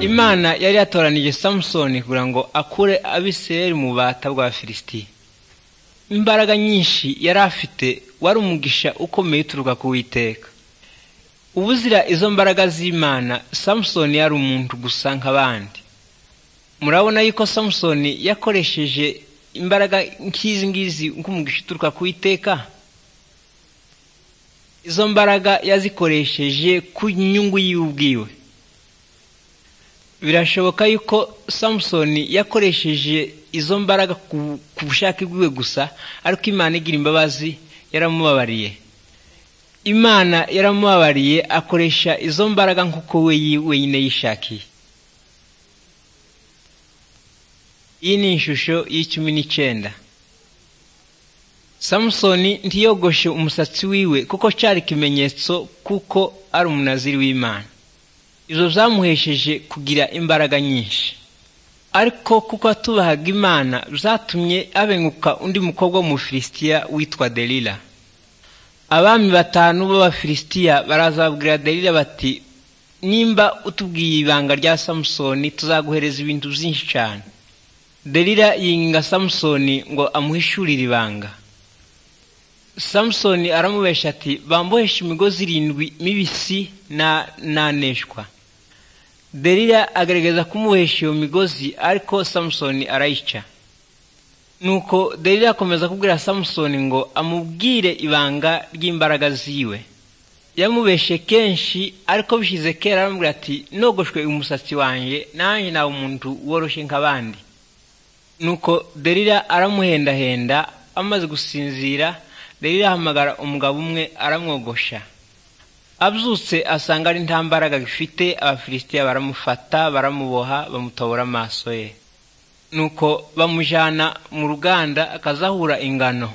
Imana yari yatoranije Samusoni kugira ngo akure Abisirayeli mu bata bw'Abafilisitiya. Imbaraga nyinshi yari afite wari umugisha ukomeye uturuka ku Uwiteka. Ubuzira izo mbaraga z'Imana, Samusoni yari umuntu gusa nk'abandi. Murabona yuko Samusoni yakoresheje imbaraga nk'izi ngizi nk'umugisha uturuka ku Uwiteka? Izo mbaraga yazikoresheje ku nyungu yiwe ubwiwe. birashoboka yuko samusoni yakoresheje izo mbaraga ku bushake bwiwe gusa ariko imana igira imbabazi yaramubabariye imana yaramubabariye akoresha izo mbaraga nk'uko we wenyine yishakiye iyi ni ishusho y'icumi n'icyenda samusoni ntiyogoshe umusatsi wiwe kuko cyari ikimenyetso kuko ari umunaziri w'imana izo zamuhesheje kugira imbaraga nyinshi ariko kuko atubahaga imana zatumye abenguka undi mukobwa w'umufilisitiya witwa delila abami batanu b'abafilisitiya barazabwira delila bati nimba utubwiye ibanga rya samusoni tuzaguhereza ibintu byinshi cyane delila yinginga samusoni ngo amuhishurire ibanga samusoni aramubesha ati bamboheshe imigozi irindwi mibisi n'aneshwa Delila agaragaza kumuhesha iyo migozi ariko samusoni arayica nuko Delila akomeza kubwira samusoni ngo amubwire ibanga ry'imbaraga ziwe yamubeshe kenshi ariko bishyize kera aramubwira ati nogoshwe umusatsi wanjye nanjye nawe umuntu woroshye nk'abandi nuko Delila aramuhendahenda amaze gusinzira Delila ahamagara umugabo umwe aramwogosha abyutse asanga ari nta mbaraga bifite abafilisitiya baramufata baramuboha bamutobora amaso ye nuko bamujyana mu ruganda akazahura ingano